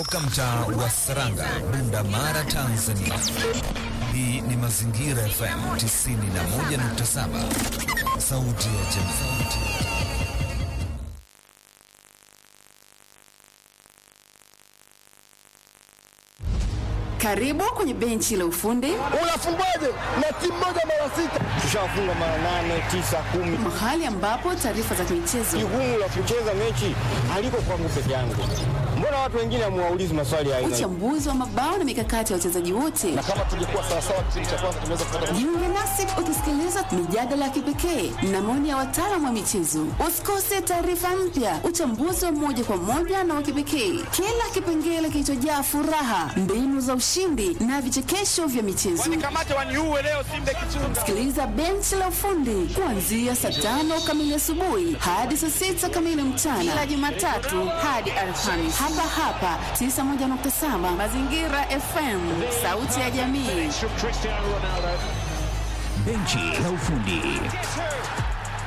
kutoka mtaa wa Saranga, Bunda Mara, Tanzania. Hii ni Mazingira FM 91.7, sauti ya jamii. Karibu kwenye benchi la ufundi. Unafungaje na timu moja mara sita? Tushafunga mara nane, tisa, kumi. Mahali ambapo taarifa za michezo. Jukumu la kucheza mechi haliko kwangu peke yangu. Mbona watu wengine hamuwaulizi maswali ya aina? Uchambuzi wa mabao na mikakati ya wachezaji wote. Na kama tungekuwa sawa sawa kipindi cha kwanza tunaweza kupata. Jiunge nasi ukisikiliza mijadala ya kipekee na maoni ya wataalamu wa michezo. Usikose taarifa mpya, uchambuzi wa moja kwa moja na wa kipekee, kila kipengele kilichojaa furaha, mbinu za ushindi na vichekesho vya michezo. Wanikamate waniue leo Simba Kichunga. Sikiliza benchi la ufundi kuanzia saa tano kamili asubuhi hadi saa sita kamili mchana kila Jumatatu hadi Alhamisi hapa hapa 91.7 Mazingira FM, sauti ya jamii. Benchi la ufundi.